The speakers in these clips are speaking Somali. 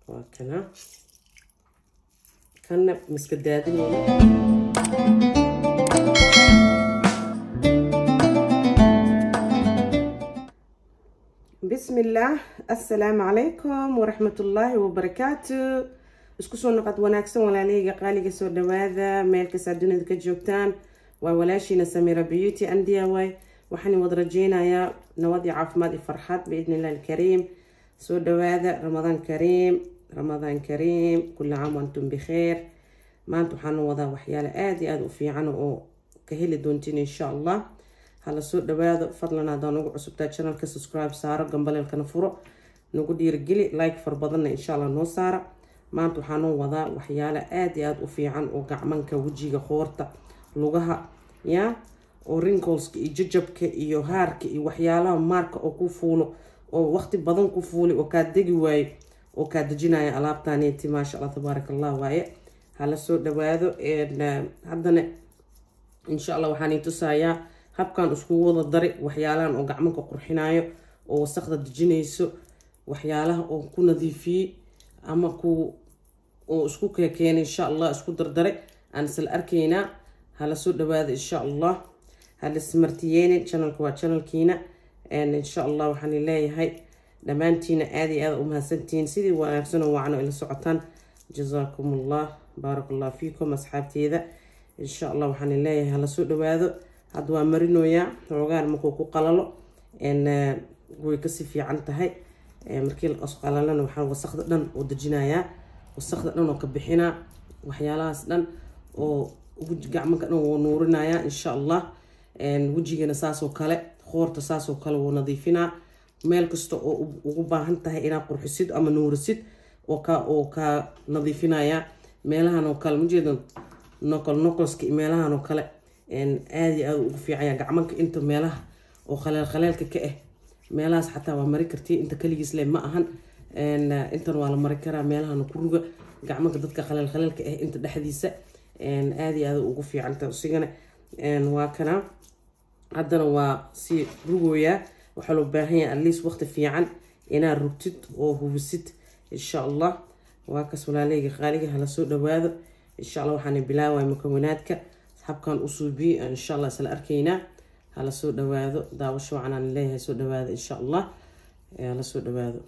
waa kana kanna miska daadinayna بسم الله السلام عليكم ورحمة الله وبركاته isku soo noqod wanaagsan walaalahayga qaaliga soo dhawaada meel kasta dunida ka joogtaan waa walaashiina samira beauty andiya waay waxaan wada rajeynayaa nabad iyo caafimaad iyo farxad biidni illah alkariim soo dhawaada ramadaan kariim ramadaan kariim kulli caam wantum bikheer maanta waxaan wadaa waxyaale aada iyo aada u fiican oo ka heli doontiin insha allah hala soo dhawaado fadlan hadaa nagu cusubtaa channelka subscribe saaro gambaleelkana furo nagu dhiirigeli like far badanna insha allah noo saara maanta waxaanoo wadaa waxyaale aada iyo aada u fiican oo gacmanka wejiga qoorta lugaha ya oo rinkolska iyo jajabka iyo haarka iyo waxyaalaha maarka oo ku fuulo oo waqti badan ku fuuli oo kaa degi waayo oo kaa dejinaya alaabtaneeti maasha allah tabaaraka allah waaye hala soo dhawaado haddana insha allah waxaan tusayaa habkan iskugu wada dari waxyaalahan oo gacmanka qurxinayo oo wasaqda dejinayso waxyaalaha oo ku nadiifiyey ama ku oo isku keekeenay insha allah isku dardare aan isla arkaynaa hala soo dhawaada insha allah hala ismartiyeenin channelka waa channelkiina insha allah waxaan leeyahay dhammaantiina aada iyo aada u mahadsantihiin sidii wanaagsan oo wacno ila socotaan jazaakum allah baarak allah fiikum asxaabteeda insha allah waxaan leeyahay hala soo dhawaado hadda waa marinoyaa xoogaan markuu ku qalalo way kasii fiican tahay markii qalalana waxaa wasaqda dhan oo dejinayaa wasaqda dhan oo ka bixinaa waxyaalahaas dhan oo gacmanka dhan wuu nuurinayaa insha allah wejigana saasoo kale qoorta saasoo kale wuu nadiifinaa meel kasta oo ugu baahan tahay inaad qurxisid ama nuurisid oo ka oo kaa nadiifinaya meelahan oo kale majeeda nokol nokolska iyo meelahan oo kale aada iyo aada ugu fiicanya gacmanka inta meelaha oo khaleel khaleelka ka ah meelahaas xataa waa mari karti inta kaligiis le ma ahan intan waa la mari karaa meelahana ku ruga gacmanka dadka khaleel khaleelka ah inta dhexdiisa aada iyo aada ugu fiicanta isigana waa kana haddana waa si rugooyaa waxaa loo baahan yahay atleast waqti fiican inaad rugtid oo hubisid insha allah waa kas walaaleyga qaaliga hala soo dhawaado insha allah waxaan bilaawaya mukawanaadka habkan u suubiye insha allah isla arkaynaa hala soo dhawaado daawasho wacanaan leeyahay soo dhawaado insha allah hala soo dhawaado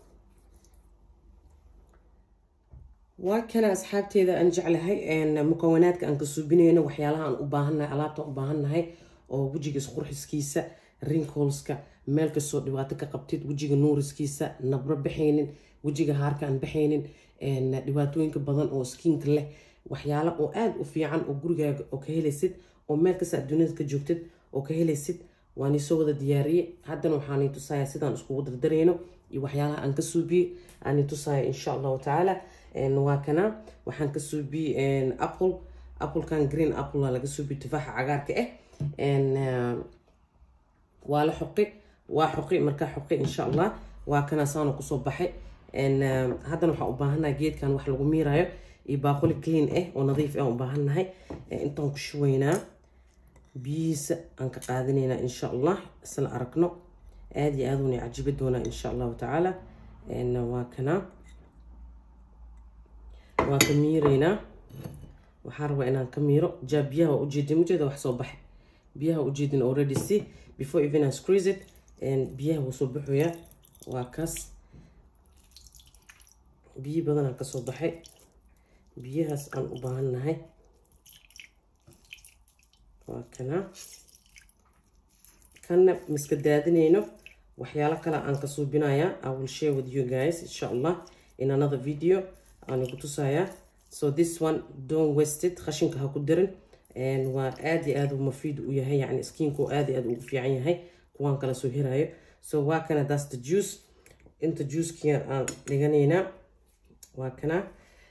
waa kana asxaabteeda aan jeclahay mukawanaadka aan ka suubinayno waxyaalaha aan u baahannahay alaabta u baahannahay oo wejiga isqurxiskiisa rinkolska meel kastoo dhibaato ka qabtid wejiga nuuriskiisa nabro baxaynin wejiga haarka aan baxaynin dhibaatooyinka badan oo skiinka leh waxyaalo oo aada u fiican oo gurigaaga oo ka helaysid oo meel kasta adduunyada ka joogtid oo ka helaysid waan isoo wada diyaariyey haddana waxaan tusaya sidaan iskugu dardarayno iyo waxyaalaha aan ka suubiyey aan tusaya insha allahu tacaala waa kana waxaan ka suubiyey apple applekan green apple laga suubiyey tufaaxa cagaarka ah waa la xoqi waa xoqi markaa xoqi insha allah waa kana saana kusoo baxay haddana waxaan u baahannahay geedkan wax lagu miirayo iyo baaquli clean ah oo nadiif ah u baahannahay intaan ku shubaynaa biyihiisa aan ka qaadanaynaa insha allah isla aragno aada iyo aada una cajibi doonaa insha allahu tacaala waa kana waa ka miiraynaa waxaa rabaa inaan ka miiro jaa biyaha waa ujeedin ujeeda wax soo baxay biyaha ujeedin already see before even I squeeze it biyaha wuu soo baxoyaa waa kaas biyo badanaan kasoo baxay biyahaas aan u baahannahay waa kana kanna miska daadinayno waxyaalo kale aan ka suubinayaa i will share with you guys insha allah in another video aan igu tusayaa so this one don't waste it qashinka ha ku dirin waa aada iyo aada u mafiid u yahay yani skiinku aada iyo aada ugu fiican yahay kuwaan kala soo hirayo so waa kana that's the juice inta juicekii aan dhiganaynaa waa kana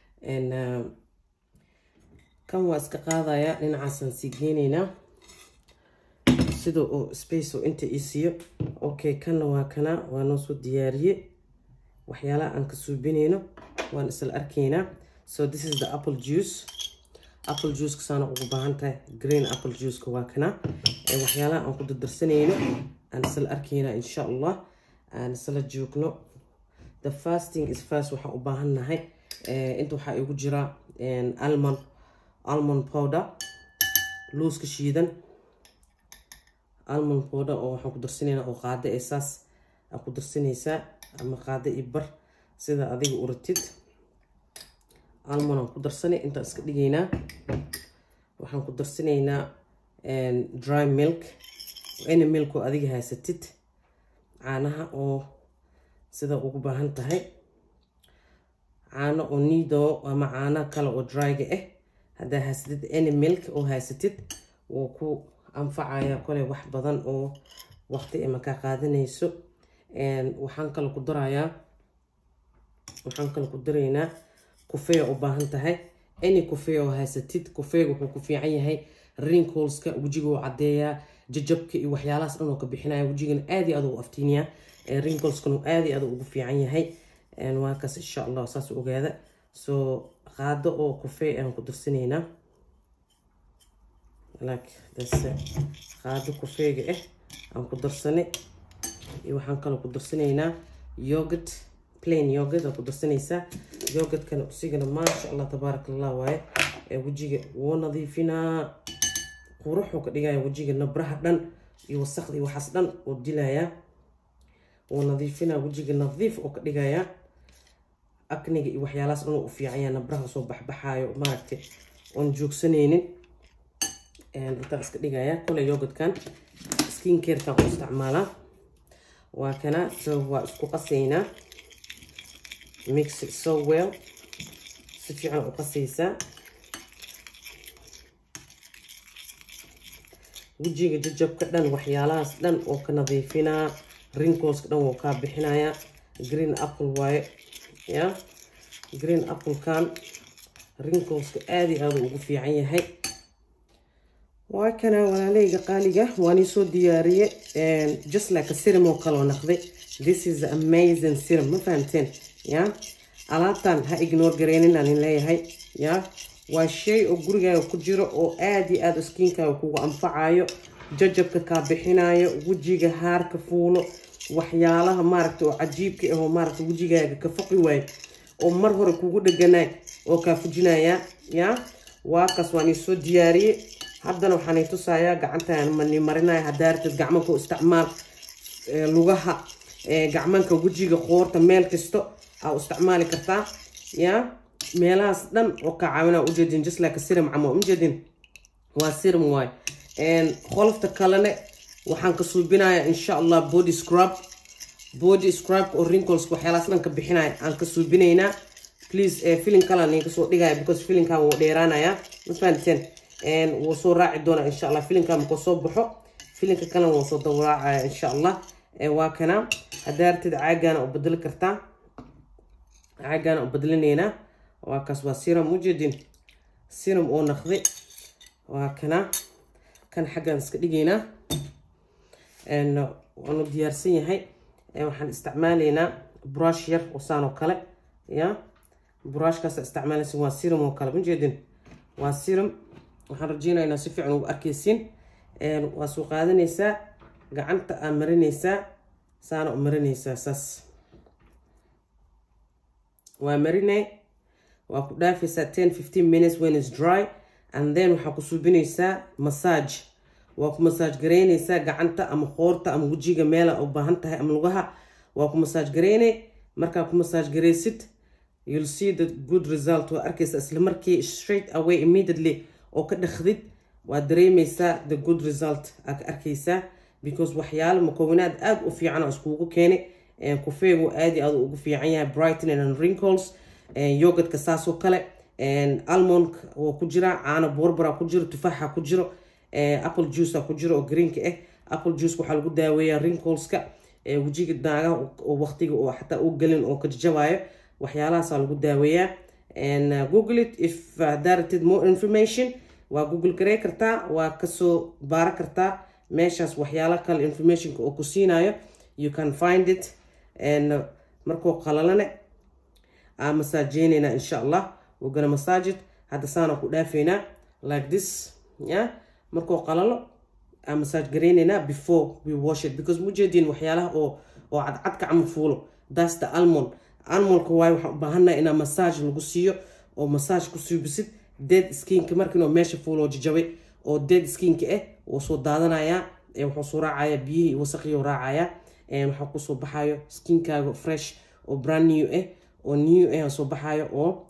kan waa iska qaadayaa dhinacaasaan sii geynaynaa sida oo space oo inta ii siiyo okay kanna waa kana waa noo soo diyaariye waxyaalaha aan ka suubinayno waan isla arkaynaa so this is the apple juice apple juiceka saana ugu baahan tahay green apple juiceka waa kana waxyaalaha aan ku dardarsanayno aan isla arkaynaa insha allah aan isla joogno the fasting is fast waxaan u baahannahay inta waxaa igu jira almond almond powder looska shiidan almond powder oo waxaan ku darsanaynaa oo qaado ee saas aa ku darsanaysaa ama qaado iyo bar sida adiga u ratid almond aan ku darsanay intaan iska dhigaynaa waxaan ku darsanaynaa dry milk any milk oo adiga haysatid caanaha oo sida ugu baahan tahay caano oo nido ama caano kale oo dryga ah haddaa haysatid any milk oo haysatid wuu ku anfacaya kole wax badan oo waqti ama kaa qaadanayso waxaan kale ku darayaa waxaan kale ku daraynaa kufeya u baahan tahay any kufeya oo haysatid kufeega wuxuu ku fiican yahay rinkolska wejiga uu caddeeyaa jajabka iyo waxyaalahaas dhan oo ka bixinaya wejigana aad iyo aad u aftiiniyaa rinkolskana aad iyo aad ugu fiican yahay waa kaas insha allah saas ogaada soo qaado oo kufey aan ku darsanaynaa qaado kufeega ah aan ku darsanay iyo waxaan kaloo ku darsanaynaa yogurt plain yogurt aa ku darsanaysaa yogurtkana usigana maasha allah tabaaraka allah waaye ee wejiga wuu nadiifinaa quruxuu ka dhigaya wejiga nabraha dhan iyo wasaqda iyo waxaas dhan uu dilayaa wuu nadiifinaa wejiga nadiif oo ka dhigayaa akniga iyo waxyaalahaas dhan u fiicanya nabraha soo baxbaxaayo maaragtay oon joogsanaynin intaan iska dhigayaa kole yogurtkan skin carekan u isticmaalaa waa kana so waa isku qasaynaa mix it so well si fiican u qasaysaa wejiga jajabka dhan waxyaalahaas dhan oo ka nadiifinaa rinkolska dhan wuu kaa bixinayaa green apple waaye ya green applekan rinkolska aada iyo aada ugu fiican yahay waa kana walaaleyga qaaliga waan soo diyaariye just like a serum oo kaloo naqday this is amazing serum ma fahamteen ya alaabtan ha ignore gareynin aan leeyahay ya waa shay oo gurigaaga ku jiro oo aada iyo aada skiinkaaga kugu anfacayo jajabka kaa bixinayo wejiga haarka fuulo waxyaalaha maaragta oo cajiibka ah oo maaragta wejigaaga ka faqi waayo oo mar hore kugu dheganaay oo kaa fujinaya ya waa kaas waan soo diyaariyey haddana waxaan tusayaa gacantaan mani marinaya haddaa ratid gacmanka u isticmaal lugaha gacmanka wejiga qoorta meel kasto aa u isticmaali kartaa ya meelahaas dhan oo ka caawinaa ujeedin just like sirum camo ujeedin waa sirum waay qolofta kalene waxaan ka suubinayaa insha allah body scrub body scrub oo wrinkles waxyaalahaas dhan ka bixinaya aan ka suubinaynaa please filin kalan idinka soo dhigaya because filinkan wuu dheeraanayaa ma fahanteen wuu soo raaci doonaa insha allah filinkan markuu soo baxo filinka kalena wuu soo dawraacaya insha allah waa kana haddaa ratid caagana u bedeli kartaa caagana u bedelinaynaa waa kaas waa siram ujeedin siram oo naqday waa kana kan xaggaan iska dhigaynaa waanu diyaarsan yahay waxaan isticmaalaynaa brush yar oo saan oo kale ya brushkaas isticmaalaysa waa siram oo kale ujeedin waa siram waxaan rajeynaya inaa si fiican ugu arkaysiin waa soo qaadanaysaa gacanta aa marinaysaa saana u marinaysaa saas waa marinay waa ku dhaafaysaa ten fifteen minutes when is dry and then waxaa ku suubinaysaa massage waa ku massage garaynaysaa gacanta ama qoorta ama wejiga meela u baahan tahay ama lugaha waa ku massage garaynay markaa ku massage garaysid you'll see the good result waa arkaysaa isla markii straight away immediately oo ka dhakdid waa dareemaysaa the good result aa ka arkaysaa because waxyaalo makowinaad aada u fiican oo iskugu keenay kufeegu aad iyo aad ugu fiican yahay brighton and wrinkles yogurtka saasoo kale almond oo ku jira caano borbara ku jiro tufaaxa ku jiro apple juice ku jiro oo greenka ah apple juice waxaa lagu daaweeyaa wrinkleska wejiga naagaha oo waqtiga oo xataa u gelin oo ka jajabayo waxyaalahaasaa lagu daaweeyaa google it if directed more information waa google garey kartaa waa kasoo baara kartaa meeshaas waxyaala kale informationka oo ku siinayo you can find it markuu qalalane aa masaajeynayna insha allah we're gonna massage it hadda saana ku dhaafaynaa like this ya markuu qalalo aa massage garaynaynaa before we wash it because mujeedin waxyaalaha oo oo cadcadka camal fuulo that's the almond animalka waayo waxaan u baahannahay inaa massage lagu siiyo oo massage ku suubisid dead skinka markiinoo meesha fuuloo jajabay oo dead skinka ah wuu soo daadanayaa wuxuu soo raacayaa biyihii wasaqiyuu raacayaa waxaa kusoo baxayo skinkaaga fresh oo brand new ah oo new ah soo baxayo oo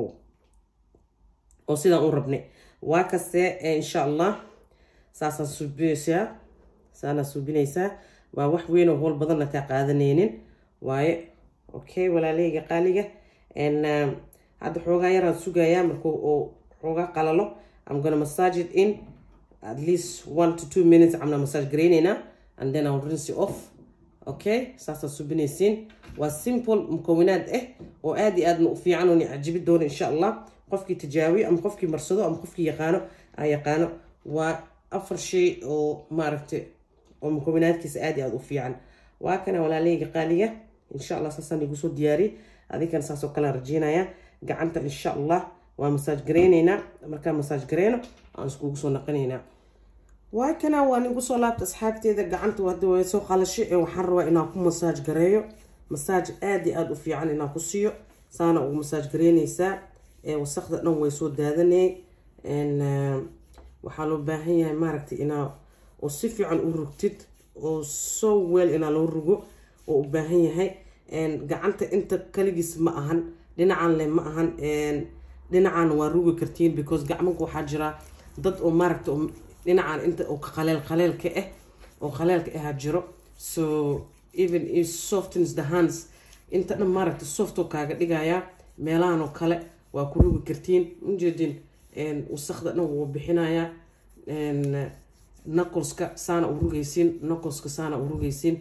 oo sidaan u rabnay waa kaste insha allah saasaan suubinaysaa saanaa suubinaysaa waa wax weyn oo howl badanna kaa qaadanaynin waaye okay walaaleyga qaaliga hadda xoogaa yaraan sugayaa markuu oo xoogaa qalalo I'm gonna massage it in at least one to two minutes amna massage gareyneynaa and then I'll rinse it off okay saasaa subinaysiin waa simple mukawinaad ah oo aad iyo aadna u fiican oon cajibi doono insha allah qofkii tijaabiyo ama qofkii marsado ama qofkii yaqaano aan yaqaano waa afar shay oo maaragtay oo mukawinaadkiisa aad iyo aad u fiican waa kana walaaleyga qaaliga insha allah saasaan igu soo diyaariyay adinkana saasoo kale rajeynaya gacanta insha allah waa masaaj gareyneynaa markaa masaaj gareyno aan iskugu soo naqanaynaa waa kana waan igu soo laabta asxaabteeda gacanta hadda way soo qalashay ee waxaan rabaa inaan ku masaaj gareeyo masaaj aad iyo aada u fiican inaan ku siiyo saana ugu masaaj gareyneysaa ee wasaqda dhan way soo daadanay waxaa loo baahan yahay maaragtay inaa oo si fiican u rugtid oo so weel inaa loo rugo oo u baahan yahay gacanta inta kaligiis ma ahan dhinacan le ma ahan dhinacan waa rugi kartiin because gacmanka waxaa jira dad oo maaragta dhinacan inta oo qaleel qaleelka ah oo qaleelka ahaa jiro so even if softens the hands inta dhan maaragta softoo kaaga dhigaya meelahan oo kale waa ku rugi kartiin ujeedin wasaqda dhan wuu bixinayaa knuckleska saana u rugaysiin knuckleska saana u rugaysiin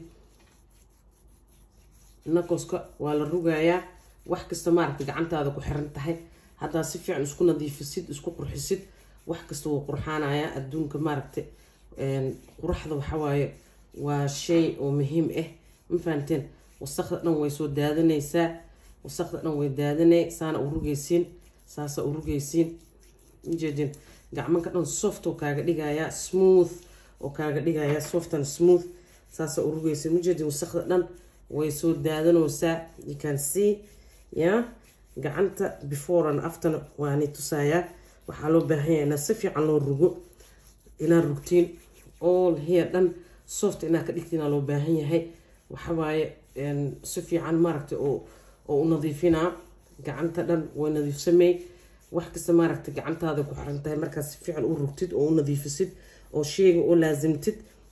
knuckleska waa la rugayaa wax kasta maaragta gacantaada ku xiran tahay haddaa si fiican isku nadiifisid isku qurxisid wax kasta wuu qurxaanayaa adduunka maaragta quraxda waxawaaye waa shay oo muhiim ah ma fahanteen wasaqda dhan way soo daadanaysaa wasaqda dhan way daadanay saana u rugaysiin saasa u rugaysiin ujeedin gacmanka dhan soft oo kaaga dhigayaa smooth oo kaaga dhigayaa soft and smooth saasa u rugaysiin ujeedin wasaqda dhan way soo daadanaysaa you can see ya gacanta before and after waani tusayaa waxaa loo baahan yahay inaa si fiican loo rugo inaad rugtiin all here dhan soft inaad ka dhigtiinaa loo baahan yahay waxawaaye si fiican maaragta oo oo u nadiifinaa gacanta dhan way nadiifsamey wax kasta maaragta gacantaada ku xiran tahay markaad si fiican u rugtid oo u nadiifisid oo sheega oo laasimtid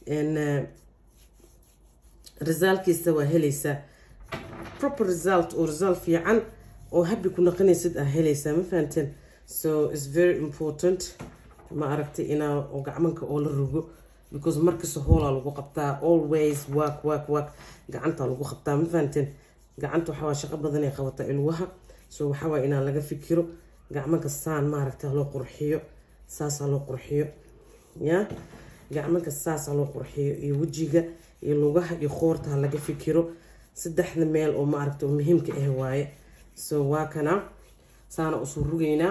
resaalkiisa waa helaysaa proper result oo result fiican oo habi ku naqanaysid aa helaysaa ma fahanteen so its very important ma aragtay inaa oo gacmanka oo la rogo because markasta hoolaa lagu qabtaa always work work work gacanta lagu qabtaa ma fahanteen gacanta waxawaa shaqo badan ay qabataa ilwaha so waxawaa inaa laga fikiro gacmanka saan maaragta loo qurxiyo saasaa loo qurxiyo ya gacmanka saasaa loo qurxiyo iyo wejiga iyo lugaha iyo qoorta ha laga fikiro saddexda meel oo maaragta oo muhiimka ah waaye so waa kana saana usoo rugaynaa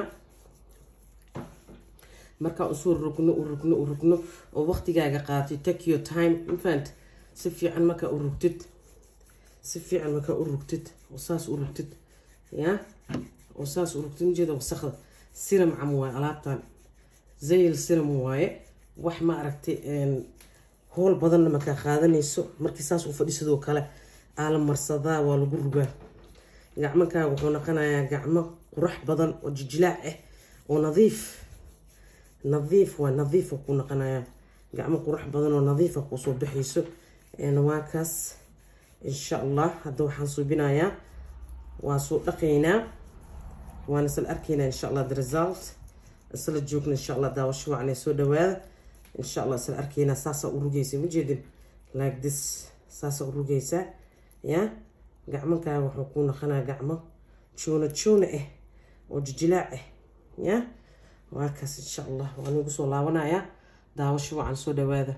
markaa usoo rugno u rugno u rugno oo waqtigaaga qaatay take your time mafahant si fiican markaa u rugtid si fiican markaa u rugtid oo saas u rugtid ya oo saas u rugtid ujeeda wasaqda siram cam waaye alaabtan zayl siram waaye wax ma aragtay howl badanna markaa qaadanayso markii saas u fadhi sidoo kale aa la marsadaa waa lagu rugaa gacmankaaga wuxuu noqonayaa gacmo qurax badan oo jijilaac ah oo nadiif nadiif waa nadiifa ku noqonayaa gacmo qurax badan oo nadiifa kusoo baxayso waa kaas insha allah hadda waxaan suubinayaa waa soo dhaqaynaa waan isla arkaynaa insha allah the result isla joogna insha allah daawasho wacanay soo dhawaada insha allah isla arkaynaa saasaa u rugaysa majeedin like this saasaa u rugaysaa ya gacmankaaga wuxuu kuu noqonaa gacmo joona joona ah oo jijilaac ah ya waa kaas insha allah waan igu soo laabanayaa daawasho wacan soo dhawaada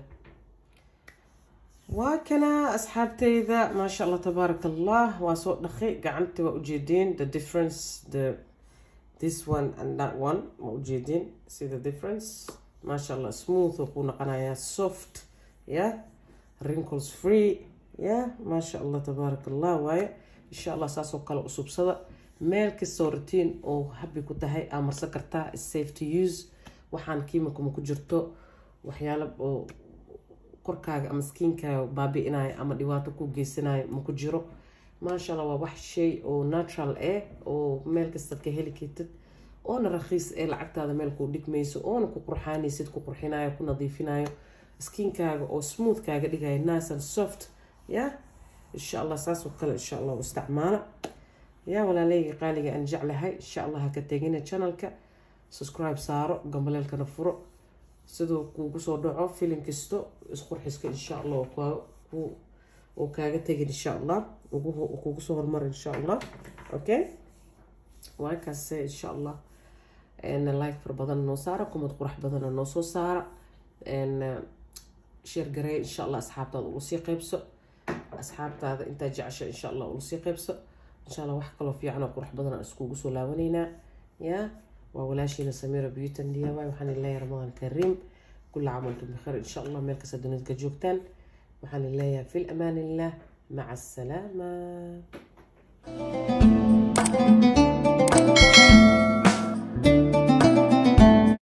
waa kana asxaabteyda maasha allah tabaaraka allah waa soo dhaqay gacanta waa ujeedeen the difference the this one and that one ma ujeedeen see the difference maasha allah smooth oo kuu noqonayaa soft ya wrinkles free ya maasha allah tabaaraka allah waaye insha allah saasoo kale usubsada meel kastoo ratiin oo habi ku tahay aa marsan kartaa safe to use waxaan kiimika ma ku jirto waxyaalo oo korkaaga ama skiinkaaga baabi-inayo ama dhibaato ku geysanayo ma ku jiro maasha allah waa wax shay oo natural ah oo meel kastaad ka heli kartid oona rakhiis ee lacagtaada meel kuu dhigmayso oona ku qurxaanaysid ku qurxinayo ku nadiifinayo skiinkaaga oo smooth kaaga dhigayo nice and soft ya insha allah saasoo kale insha allah u isticmaala yaa walaaleyga qaaliga aan jeclahay insha allah ha ka tegina channelka subscribe saaro gambaleelkana furo siduu kuugu soo dhaco filim kasto isqurxiska insha allah oo kaaga tegin insha allah kuugu soo hormar insha allah okay waa kaase insha allah like far badan noo saara kumad qurax badana noo soo saara sheer gareey insha allah asxaabtaada ugu sii qeybso asxaabtaada intaa jecesha insha allah ugu sii qeybso insha allah wax kaloo fiican oo qurux badan aan iskugu soo laabanaynaa yaa waa walaashiina samiira beauty diy waxaan leeyahay ramadaan kariim kula camaltum bikhayr insha allah meel kasta dunida ka joogtaan waxaan leeyahay fi lamaan illah maca asalaama